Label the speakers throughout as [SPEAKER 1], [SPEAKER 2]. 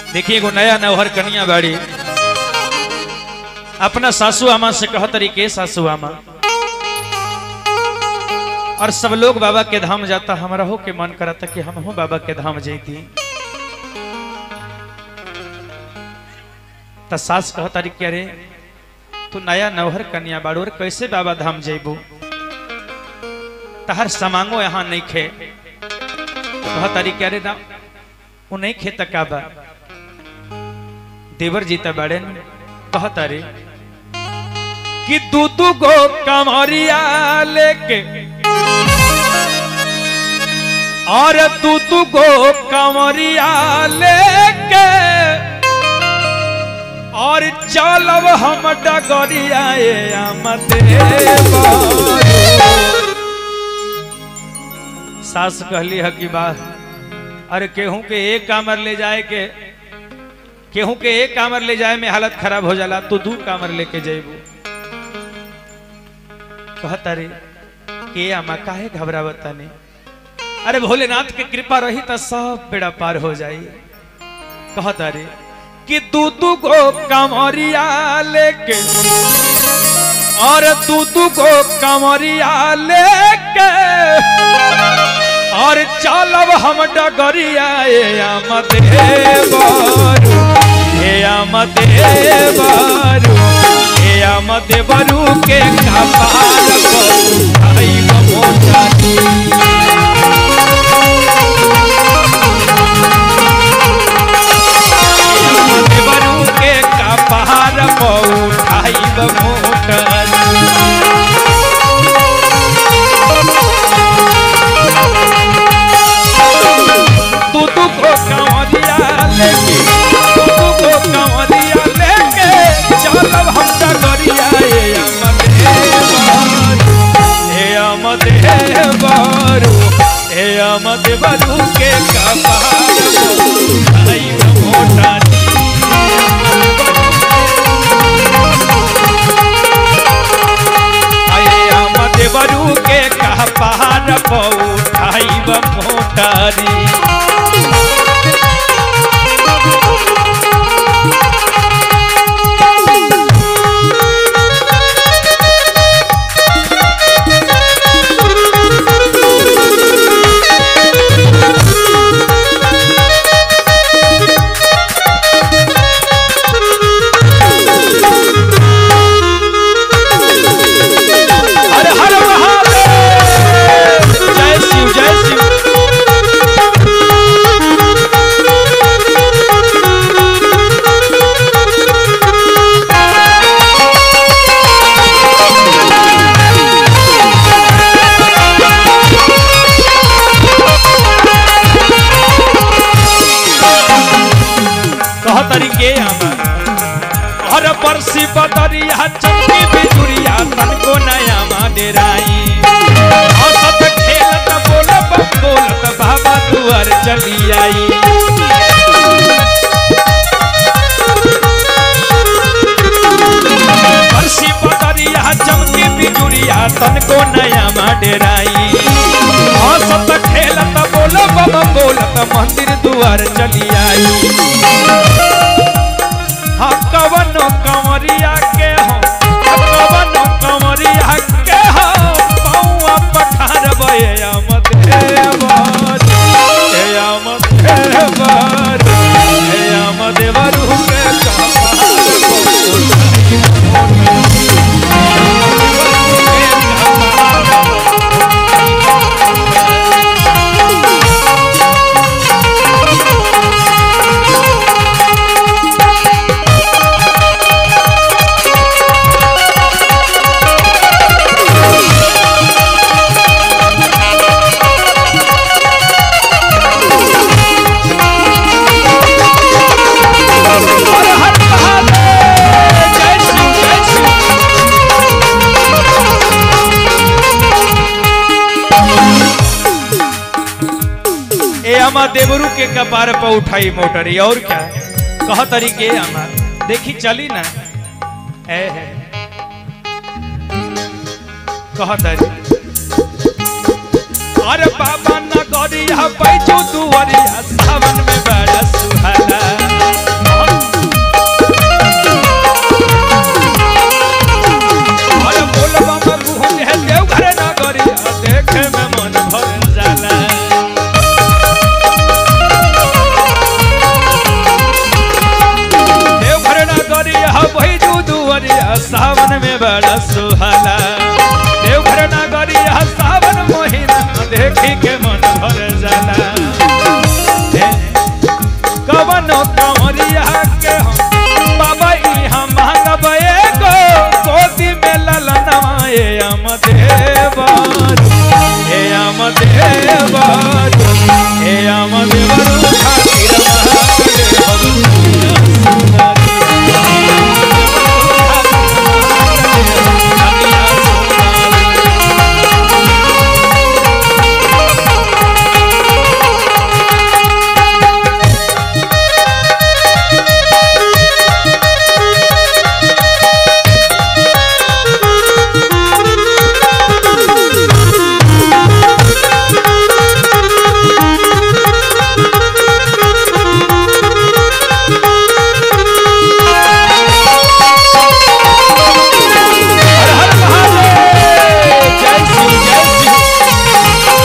[SPEAKER 1] देखिए एगो नया नौहर कनिया बाड़ी अपना सासू आमा से कह तरीके सासू आमा और सब लोग बाबा के धाम जाता हमरा हो के मन करता कि हम हो बाबा के धाम जैती त सास कह तरीके अरे तू नया नौहर कन्या बाड़ू और कैसे बाबा धाम जैबू तहर समांगो यहाँ नहीं खे कह तरीके अरे ना वो नहीं खे तक बा देवर जीता बाड़े कह तारे कि दू दू गो कमरिया लेके और दू दू गो कमरिया लेके और चलब हम डगरिया सास कहली है कि बा अरे केहू के एक कामर ले जाए के केहू के एक कामर ले जाए में हालत खराब हो जाला तू दू कामर लेके जेबू कहता रे के आमा काहे घबरावता ने अरे भोलेनाथ के कृपा रही तो सब बेड़ा पार हो जाई कहता रे कि तू तू को कमरिया लेके और तू तू को कमरिया लेके और चलब हम डगरिया ए आमद बारू हे आमद बारू हे आमद बारू के कपार पर आई मोटा बरू के कपार पौठाइब मोटर तू तू को कंवरिया लेके तू तू को कंवरिया लेके चलब हम डगरिया ए अमद हे बारू हे अमद बारू के कपार पौठाइब मोटर देवरू के कह पहाड़ पौठाइब मोटारी हर हर महादेव जय शिव जय शिव कह तरीके आमा हर बरसी बदरिया चमकी बिजुरिया तन को नया मा डेराई औसत खेलत बोलब बोलत बाबा दुआर चली आई बरसी बदरिया चमकी बिजुरिया तन को नया मा डेराई औसत खेलत बोलब बोलत मंदिर दुआर चली आई हाँ कवनो कंवरिया के हो कवनो कंवरिया के हो पौआ पठार बे आमद हे बार हे आमद हे बार हे आमद बरू के हर हर महादेव जय शिव जय शिव ए अमा देवरू के कपार पर उठाई मोटरी और क्या कह तरीके अमा देखी चली ना ए है कह तरी अरे बाबा नगरिया पैजू दुवरिया सावन में बड़ा सुहाना बड़ा सुहाला देवघर नगरिया सावन महीना देखी के मन भर जाला हे, कवनो कंवरिया के हम बाबा इहाँ मांगब एगो गोदी में ललनवा ए अम देवर ए अम देवर ए अम देवर खातिर महादेव हर हर महादेव जय श्री जय श्री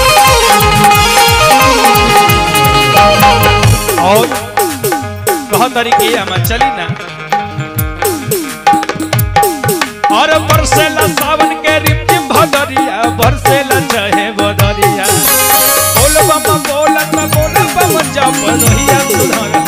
[SPEAKER 1] और कह तरीके हम चली ना और बरसेला सावन के रिमझिम भदरिया बरसेला चाहे बदरिया बोल बम बोलत बोल बम जप रहिया सुधर